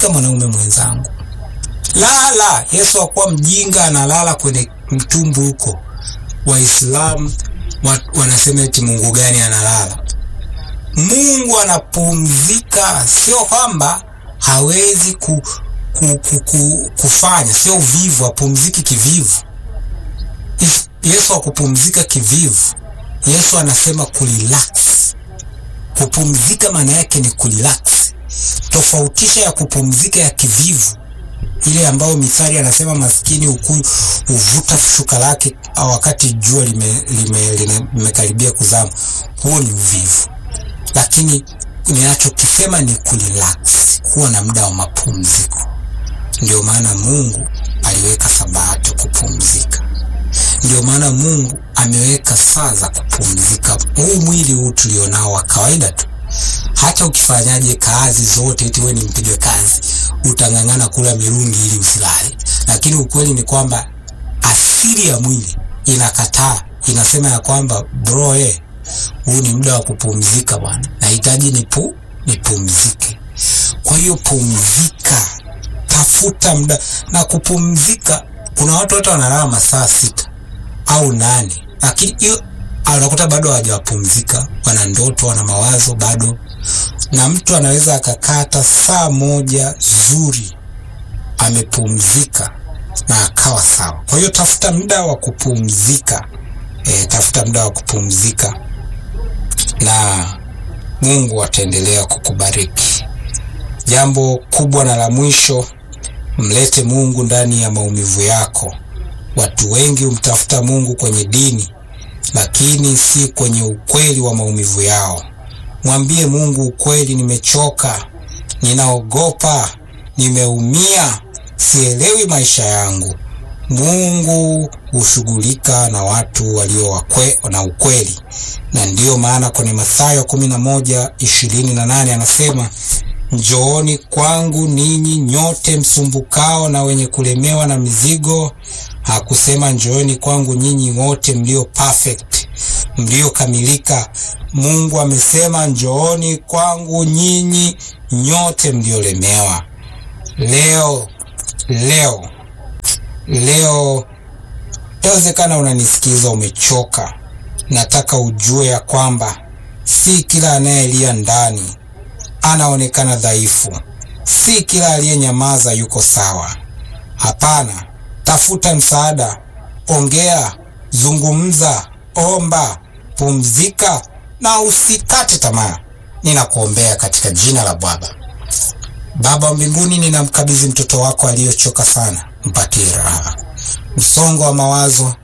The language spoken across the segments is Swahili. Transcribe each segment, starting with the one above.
pumzika mwanaume mwenzangu, lala. Yesu hakuwa mjinga analala kwenye mtumbu huko. Waislamu wanasema eti Mungu gani analala? Mungu anapumzika, sio kwamba hawezi ku, ku, ku, ku, kufanya, sio uvivu, apumziki kivivu. Yesu hakupumzika kivivu. Yesu anasema kurelax. Kupumzika maana yake ni kurelax. Tofautisha ya kupumzika ya kivivu, ile ambayo Mithali anasema maskini huku huvuta shuka lake wakati jua limekaribia lime, kuzama. Huo ni uvivu, lakini ninachokisema ni kurelax, kuwa na muda wa mapumziko. Ndio maana Mungu aliweka Sabato kupumzika. Ndio maana Mungu ameweka saa za kupumzika. Huu mwili huu tulionao wa kawaida tu, hata ukifanyaje kazi zote, eti wewe ni mpiga kazi, utang'ang'ana kula mirungi ili usilale, lakini ukweli ni kwamba asili ya mwili inakataa, inasema ya kwamba bro, eh, huu ni muda wa kupumzika bwana, nahitaji nipu nipumzike. Kwa hiyo pumzika, tafuta muda na kupumzika. Kuna watu hata wanalala masaa sita au nane, lakini hiyo anakuta bado hawajapumzika, wana ndoto, wana mawazo bado. Na mtu anaweza akakata saa moja zuri amepumzika na akawa sawa. Kwa hiyo tafuta muda wa kupumzika e, tafuta muda wa kupumzika na Mungu ataendelea kukubariki. Jambo kubwa na la mwisho, mlete Mungu ndani ya maumivu yako. Watu wengi humtafuta Mungu kwenye dini, lakini si kwenye ukweli wa maumivu yao. Mwambie Mungu ukweli, nimechoka, ninaogopa, nimeumia, sielewi maisha yangu. Mungu hushughulika na watu walio wakwe, na ukweli, na ndiyo maana kwenye Mathayo kumi na moja ishirini na nane anasema Njooni kwangu ninyi nyote msumbukao na wenye kulemewa na mizigo. Hakusema njooni kwangu nyinyi wote mlio perfect, mliokamilika. Mungu amesema njooni kwangu nyinyi nyote mliolemewa. Leo leo leo, yawezekana unanisikiza umechoka. Nataka ujue ya kwamba si kila anayelia ndani anaonekana dhaifu. Si kila aliyenyamaza yuko sawa. Hapana, tafuta msaada, ongea, zungumza, omba, pumzika na usikate tamaa. Ninakuombea katika jina la Baba. Baba wa mbinguni, ninamkabidhi mtoto wako aliyochoka sana, mpatie raha. Msongo wa mawazo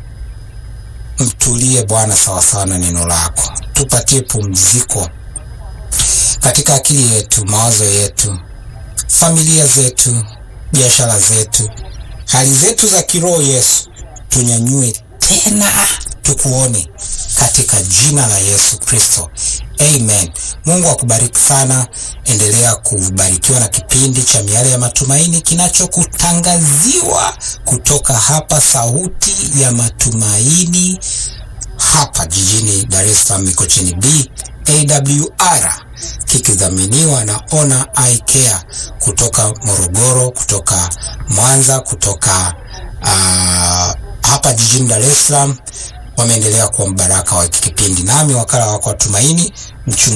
mtulie Bwana, sawasawa na neno lako. Tupatie pumziko katika akili yetu, mawazo yetu, familia zetu, biashara zetu, hali zetu za kiroho. Yesu, tunyanyue tena tukuone katika jina la Yesu Kristo, amen. Mungu akubariki sana. Endelea kubarikiwa na kipindi cha Miale ya Matumaini kinachokutangaziwa kutoka hapa Sauti ya Matumaini, hapa jijini Dar es Salaam, Mikocheni B AWR kikidhaminiwa na Ona Eye Care kutoka Morogoro, kutoka Mwanza, kutoka uh, hapa jijini Dar es Salaam. Wameendelea kuwa mbaraka wa kipindi, nami wakala wako wa Tumaini mchungaji